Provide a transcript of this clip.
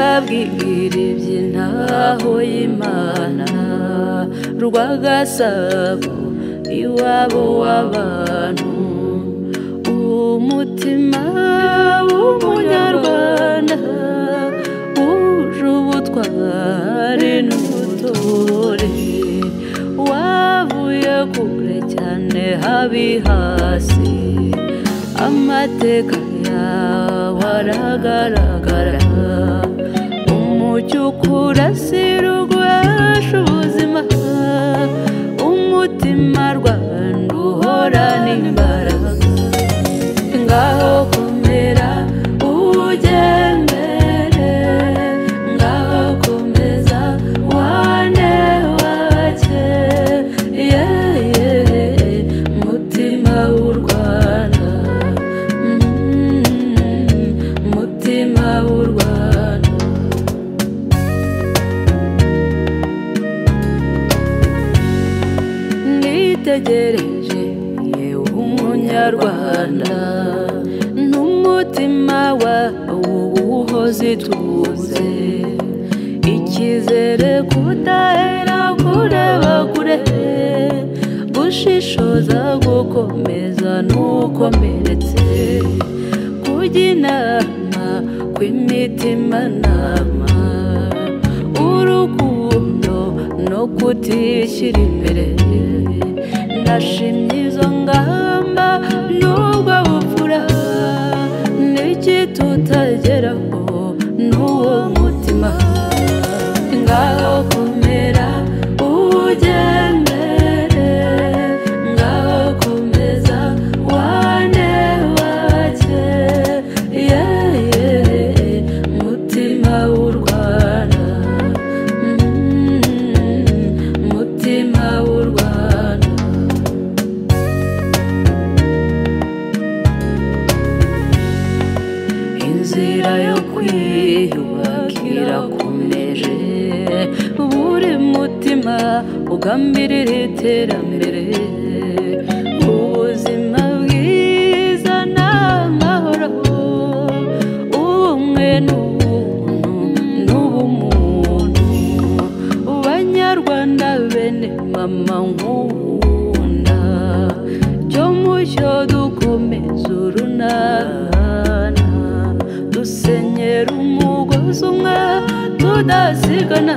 mbabwiribye intaho y'imana rwagasabo iwabo w'abantu umutima w'umunyarwanda wuje ubutwari n'ubutore wavuye kure cyane habi hasi amateka yawe aragaragara umucyo ukurasira ugwasha ubuzima umutima rwanda uhorana imbaraga ngaho komera ugendere ngaho komeza wane wake yeye mutima w'u rwanda Mm, mutima w'u rwanda nitegereje yewe umunyarwanda n'umutima wawe uhoze ituze icyizere kudahera kureba kure gushishoza gukomeza n'ukomeretse kujya inama kw'imitima nama urukundo no kutishyira imbere ndashimye izo ngamba n'ubwo bupfura n'iki tutageraho n'uwo mutima ngaho komera ugendere ngaho komeza wane wake yeye mutima w'u rwanda Mm, mutima w'u rwanda inzira yo kwiyubakira komeje buri mutima ugambirira iterambere ubuzima bwiza n'amahoro ubumwe n'ubuntu n'ubumuntu banyarwanda bene mama nkunda cyo mucyo dukomeze urunana dusenyera umugozi umwe tudasigana